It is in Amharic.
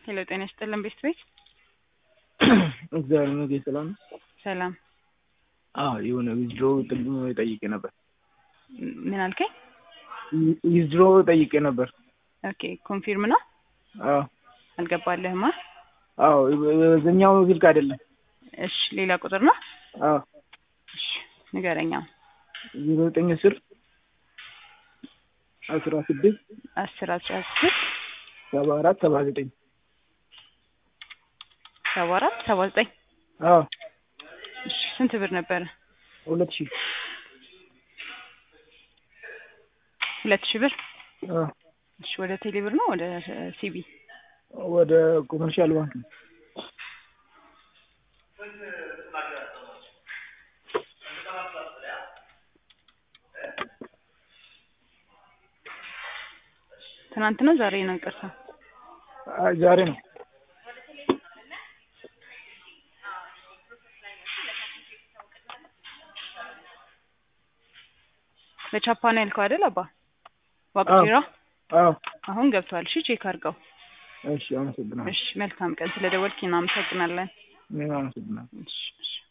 ሄሎ ጤና ይስጥልን ቤት ቤት እግዚአብሔር ይመስገን ሰላም ነው። ሰላም አዎ የሆነ ዊዝድሮ ጥቅም ጠይቄ ነበር። ምን አልከኝ? ዊዝድሮ ጠይቄ ነበር። ኦኬ ኮንፊርም ነው አዎ አልገባልህማ? አዎ በዚህኛው ስልክ አይደለም። እሺ ሌላ ቁጥር ነው? አዎ እሺ ንገረኛ። ዜሮ ዘጠኝ አስር አስራ ስድስት አስር አስራ ስድስት ሰባ አራት ሰባ ዘጠኝ ሰባ አራት ሰባ ዘጠኝ አዎ እሺ ስንት ብር ነበረ? ሁለት ሺህ ሁለት ሺህ ብር አዎ እሺ ወደ ቴሌ ብር ነው ወደ ሲቢ? ወደ ኮመርሻል ባንክ ነው። ትናንት ነው ዛሬ ነው? ይቅርታ አይ ዛሬ ነው። በቻፓ ነው ያልከው አይደል? አባ ዋቅቴራ አዎ አሁን ገብቷል። እሺ ቼክ አድርገው። እሺ አመሰግናለሁ። እሺ መልካም ቀን። ስለደወልክ እናመሰግናለን። እኔም አመሰግናለሁ። እሺ እሺ